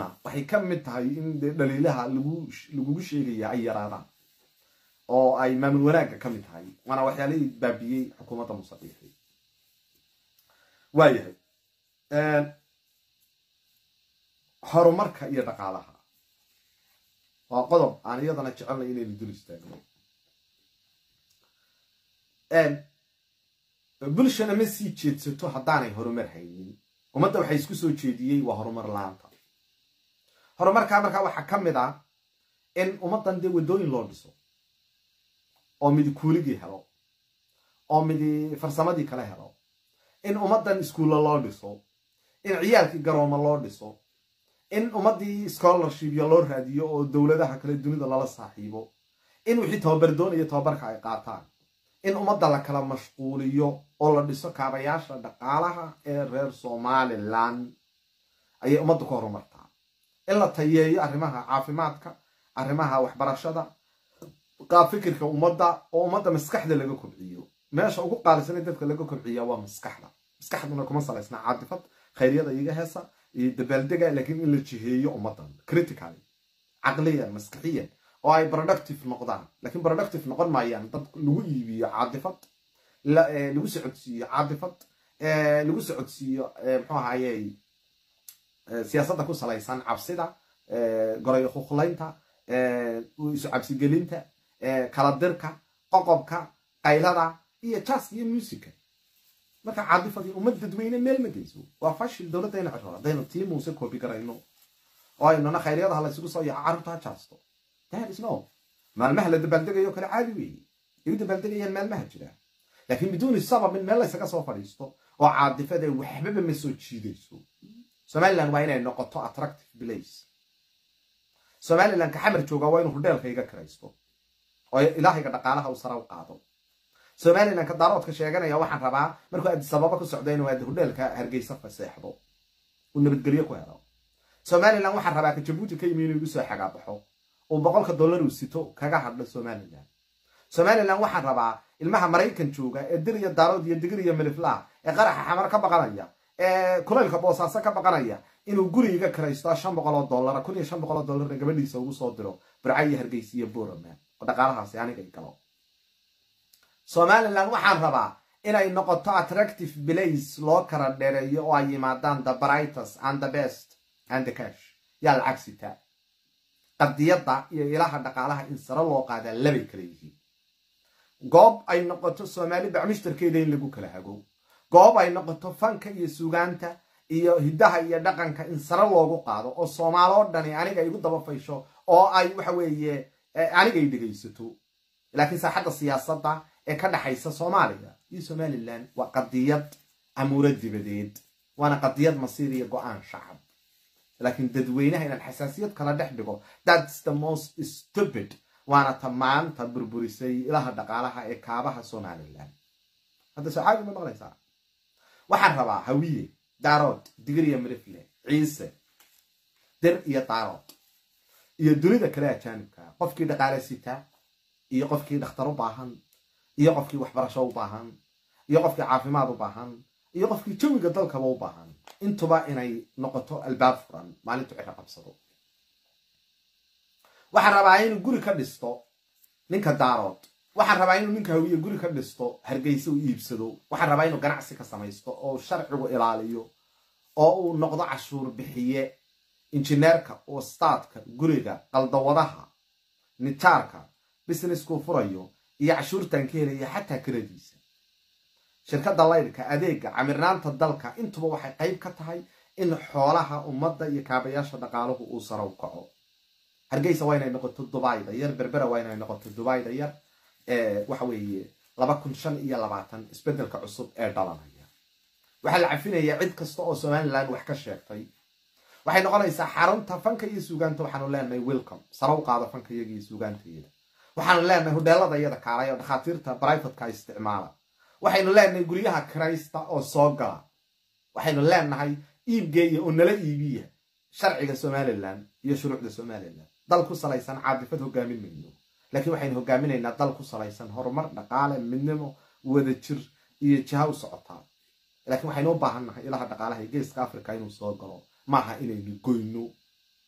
iyaduna waxay ka mid tahay in dee dhaliilaha lagugu sheegaya ay yaraadaan oo ay maamul wanaagga ka mid tahay waana waxyaalihii baabiyey xukuumadda musabiixi waayahay horumarka iyo dhaqaalaha waa qodob aan iyadana jecelnay inaynu dul istaagno bulshana ma sii jeedsato haddaanay horumar haynin ummadda waxay isku soo jeediyey waa horumar la-aanta horumarkaa markaa waxaa ka mid ah in ummaddan dee waddooyin loo dhiso oo midi kuuligii helo oo midi farsamadii kale helo in ummaddan iskuulla loo dhiso in ciyaalkii garooma loo dhiso in ummaddii scholarshipya loo raadiyo oo dowladaha kale dunida lala saaxiibo in wixii tababar doonaya tababarka ay qaataan in ummadda la kala mashquuliyo oo la dhiso kaabayaasha dhaqaalaha ee reer somalilan ayay ummaddu ka horumartaa in la tayeeyo arrimaha caafimaadka arrimaha waxbarashada qaab fikirka ummadda oo ummadda maskaxda laga kobciyo meesha ugu qaalisan ee dadka laga kobciya waa maskaxda maskaxduna kuma salaysna caadifad khayryada iga heesa iyo dabaaldega laakiin in la jiheeyo ummaddan criticaly caqliyan maskaxiyan oo ay productive noqdaan lakiin productive noqon maayaan dad lagu iibiyo caadifad lagu socodsiiyo caadifad lagu socodsiiyo mxuu ahaye siyaasadda ku salaysan cabsida goray khuklaynta isu cabsigelinta kala dirka qoqobka qaylada iyo jaska iyo musica marka caadifadii ummad dadweyne meel ma geyso waa fashil dowladdayna ciro haddaynu tii muuse koobi garayno oo aynuna khayryadaha la isugu soo yaco carruurta ha jaasto no maalmaha la dabaaldegayo kale caadi weeye ay u dabaaldegayaan maalmaha jira laakiin biduuni sabab in meel laysaga soo fadhiisto oo caadifada waxbaba ma soo jiidayso somalilan waa inay noqoto attractive place somalilan ka xamar jooga waa inuu hudheelka iga kiraysto oo ilaahayga dhaqaalaha u sara u qaado somalilan ka daaroodka sheeganaya waxaan rabaa markuu adisababa ku socdo inuu hudheelka hargeysa faseexdo uu nabadgelyo ku helo somalilan waxaan rabaa ka jabuuti ka yimi inuu igu soo xagaabaxo uu boqolka dollar uu sito kaga hadho somalilan somalilan waxaan rabaa ilmaha maraykan jooga ee dir iyo daarood iyo digir iyo miliflaah ee qaraxa xamar ka baqanaya ee kulaylka boosaaso ka baqanaya inuu guriga kiraysto shan boqol oo dollara kun iyo shan boqol oo dollarna gabadhiisa ugu soo diro burca iyo hargeysa iyo boraman oo dhaqaalahaasi anigay galo somalilan waxaan rabaa inay noqoto attractive place loo kala dheereeyo oo ay yimaadaan the brightes and the best and the cash yaa lacag sitaa qadiyadda iyo ilaha dhaqaalaha in sare loo qaadaa labay kala yihiin goob ay noqoto soomaali bacmushtarkeeda in lagu kala hago goob ay noqoto fanka iyo sugaanta iyo hiddaha iyo dhaqanka in sare loogu qaado oo soomaaloo dhani aniga igu daba faysho oo ay waxa weeye anigay dhegaysato laakiin saaxadda siyaasadda ee ka dhaxaysa soomaaliya iyo somalilan waa qadiyad amuuro dibadeed waana qadiyad masiir iyo go-aan shacab laakiin dadweynaha inaan xasaasiyad kala dhex dhigo thats the most stupid waana ta maanta burburisay ilaha dhaqaalaha ee kaabaha somalilan hadda socaabi ma maqlaysaa waxaan rabaa hawiye daarood digir iyo mirifle ciise dir iyo daarood iyo dunida kale ajaanibka qofkii dhaqaale sita iyo qofkii dhakhtar u baahan iyo qofkii waxbarasho u baahan iyo qofkii caafimaad u baahan iyo qofkii jawiga dalkaba u baahan intuba inay noqoto albaab furan maalintu ciro qabsado waxaan rabaa inuu guri ka dhisto ninka daarood waxaan rabaa inuu ninka hawiye guri ka dhisto hargeysa u iibsado waxaan rabaa inuu ganacsi ka samaysto oo sharcigu ilaaliyo oo uu noqdo cashuur bixiye injineerka wastaadka guriga qaldawadaha nijaarka businesskuu furayo iyo cashuurtan ka helaya xataa kiradiisa shirkadda laydhka adeega camirnaanta dalka intuba waxay qayb ka tahay in xoolaha ummadda iyo kaabayaasha dhaqaaluhu uu saro u kaco hargeysa waa inay noqoto dubayda yar berbera waa inay noqoto dubayda yar waxa weeye laba kun shan iyo labaatan isbedelka cusub ee dhalanaya waxaa la cafinayaa cid kasta oo somalilan wax ka sheegtay waxay noqonaysaa xarunta fanka iyo suugaanta waxaanu leenahay welcome sare u qaado fanka iyaga iyo suugaantayada waxaanu leenahay hudheelada iyada kaalay oo dhakhaatiirta brivatka isticmaala waxaynu leenahay guryaha kiraysta oo soo gala waxaynu leenahay iibgeeya oo nala iibiya sharciga somalilan iyo shuruucda somalilan dal ku salaysan caadifad hogaamin mayno laakiin waxaynu hogaaminaynaa dal ku salaysan horumar dhaqaale midnimo wadajir iyo jiha u socotaa laakiin waxaynu u baahan nahay ilaha dhaqaalaha geeska africa inuu soo galo maaha inaynu goyno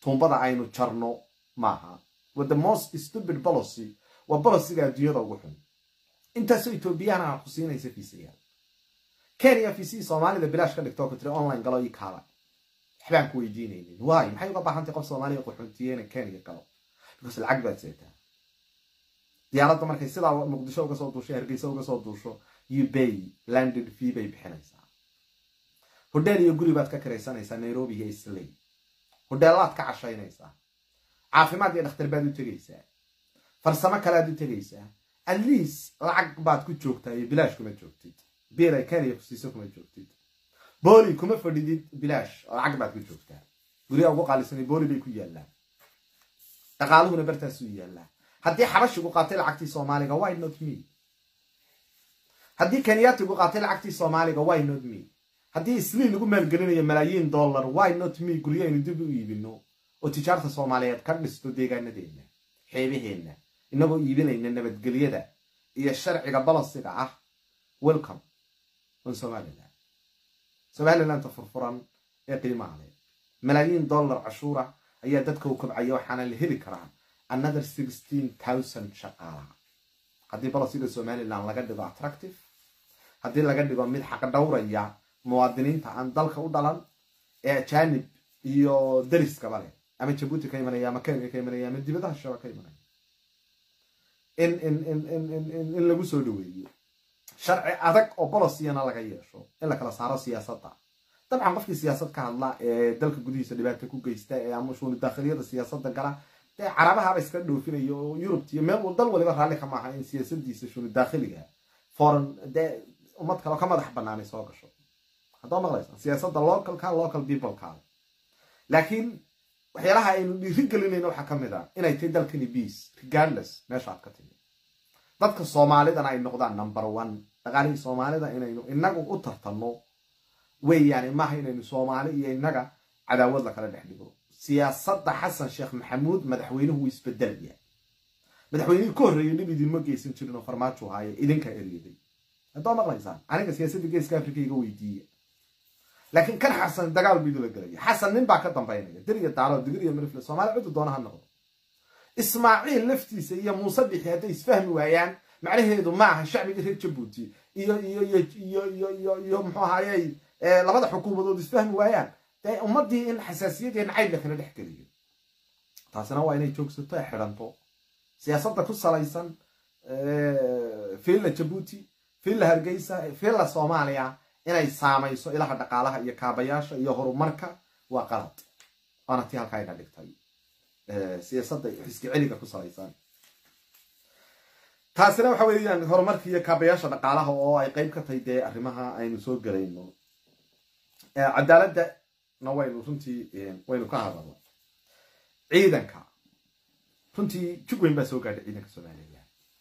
tuumbada aynu jarno maaha wa the most stupid policy waa boliciga adduunyada ugu xun intaasoo etoobiyana aan ku siinaysa fiisayaal kenya fiisihii soomaalida bilaash ka dhigtoo ku tiri online galo ii kaala waxbaan ku weydiinaynin waayo maxay uga baahantay qof soomaaliya qaxoontiye inay kenya galo because lacag baad seetaa diyaaradda markay sidaa muqdisho uga soo duusho hargeysa uga soo duusho ubay landed fee bay bixinaysaa hodheel iyo guri baad ka kiraysanaysaa nairobi iyo islay hodheelaad ka cashaynaysaa caafimaad iyo dhakhtar baad u tegaysaa farsamo kalead u tegaysaa at least lacag baad ku joogtaa iyo bilaash kuma joogtid biil ay kenya kusiiso kuma joogtid booli kuma fadhidid bilaash lacag baad ku joogtaa guryaa ugu qaalisanay booli bay ku yaallaan dhaqaaluhuna bartaasuu yaallaa haddii xabashigu qaatay lacagtii soomaaliga why not me haddii kenyaatigu qaatay lacagtii soomaaliga why not me haddii islii lagu maalgelinayo malaayiin dollar why not me guryo aynu dib u iibino oo tijaarta soomaaliyeed ka dhisto deegaanadeenna xeebaheenna inagoo iibinayna nabadgelyada iyo sharciga balasiga ah welcome on somalilan somalilanta furfuran ee qiimaha leh malaayiin dollar cashuura ayaa dadka u kobcaya waxaana la heli karaa another sixteen thousand shaqaalaha haddii balasiga somalilan laga dhigo attractive haddii laga dhigo mid xaq dhowraya muwaadiniinta aan dalka u dhalan ee ajanib iyo dariskaba leh ama jabuuti ka imanaya ama kenya ka imanaya ama dibadaha shaba ka imanaya in in in in in in in lagu soo dhaweeyo sharci adag oo bolosiyana laga yeesho in la kala saaro siyaasadda dabcan qofkii siyaasad ka hadla ee dalka gudihiisa dhibaata ku geysta ee ama shuuni daakhiliyada siyaasadda gala dee carabahaba iska dhoofinayo oo yurubta iyo meel dal waliba raalli ka maaha in siyaasadiisa shuuni daakhiliga foreign dee ummad kaleo ka madax banaanay soo gasho haddoo maqlaysa siyaasadda localka local peopleka laakiin waxyaalaha aynu dhiiri gelinayno waxaa ka mid a inay tahay dalkani beace regardless meesha aad ka timi dadka soomaalidana ay noqdaan number one dhaqaalihii soomaalida inaynu inagu u tartanno weeyaani maaha inaynu soomaali iyo inaga cadaawad lakala dhex dhigo siyaasadda xasan sheekh maxamuud madaxweynuhu wuu isbedelaya madaxweynihii ka horreeyay dhib idinma geysan jirin oo farmaajo haaye idinka eryaday haddoo maqlaysaan aniga siyaasadda geeska africa iga weydiiya laakiin kan xasan dagaal buu idula gelaya xasan nin baa ka dambaynaya diriya daalo digir iyo mirifle soomaali ciddu doona ha noqdo ismaaciil laftiisa iyo muuse bixi hadday isfahmi waayaan macnaheedu ma aha shacbiga reer jabuuti iyo iyo iyo iyo iyo iyo iyo muxuu ahayey labada xukuumadood isfahmi waayaan dee ummaddii in xasaasiyadii nacayb la kala dhex geliyo taasina waa inay joogsato ee xidhanto siyaasadda ku salaysan fiilla jabuuti fiilla hargeysa fiilla soomaaliya inay saamayso ilaha dhaqaalaha iyo kaabayaasha iyo horumarka waa qalad waana tii halkaa ina dhigtay siyaasadda xiski celiga ku salaysan taasina waxa weeyaan horumarka iyo kaabayaasha dhaqaalaha oo ay qeyb ka tahay dee arrimaha aynu soo gelayno cadaaladana waynu runtii waynu ka hadalno ciidanka runtii jug weyn baa soo gaadhay ciidanka soomaaliya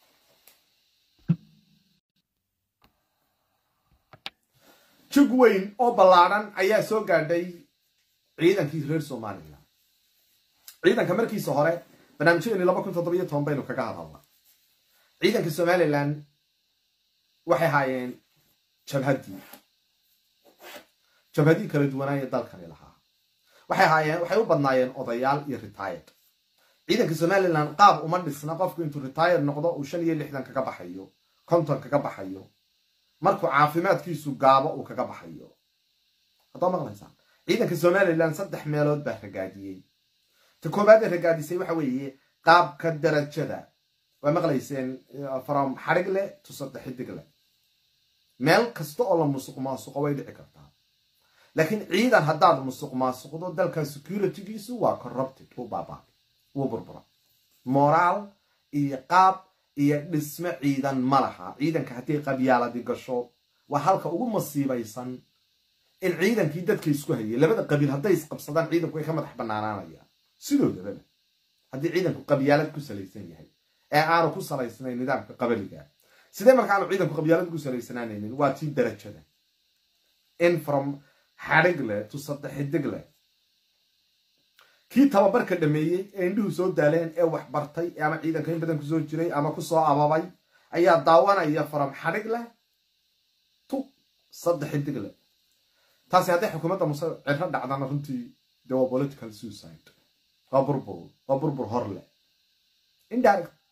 jug weyn oo ballaadhan ayaa soo gaadhay ciidankii reer somalilan ciidanka markiisa hore barnaamijyadeeni laba kun toddobiyo toban baynu kaga hadalna ciidanka somalilan waxay haayeen jabhaddii jabhadii kala duwanaaya dalkani lahaa waxay haayeen waxay u badnaayeen odayaal iyo retired ciidanka somalilan qaab uma dhisna qofku intuu retired noqdo uu shan iyo lixdan kaga baxayo konton kaga baxayo markuu caafimaadkiisu gaabo uu kaga baxayo haddoo maqlaysaan ciidanka somalilan saddex meelood baa ragaadiyey ta koobaad ee ragaadisay waxa weeye qaabka darajada waa maqlayseen from xarig leh to saddex xidig leh meel kasta oo la musuq maasuqo way dhici kartaa laakiin ciidan haddaad musuq maasuqdo dalka securitygiisu waa corrupted wuu baabaa wuu burbura moraal iyo qaab iyo dhisme ciidan ma laha ciidanka haddii qabyaaladi gasho waa halka ugu masiibaysan in ciidankii dadka isku hayay labada qabiil hadday isqabsadaan ciidanku way ka madax banaanaanayaan sidoodababa haddii ciidanku qabyaalad ku salaysan yahay ee aanu ku salaysnayn nidaamka qabaliga sidee marka aanu ciidanku qabyaalad ku salaysanaanaynin waa tii darajada in from xadhig leh to saddex xidig leh kii tababarka dhameeyey ee indhuhu soo daaleen ee wax bartay ama ciidanka in badan kusoo jiray ama kusoo ababay ayaa daawanaya from xadhig leh to saddex xidig leh taasi hadday xukuumadda muse cirro dhacdana runtii de waa political suicide waa burbur waa burbur hor leh indirect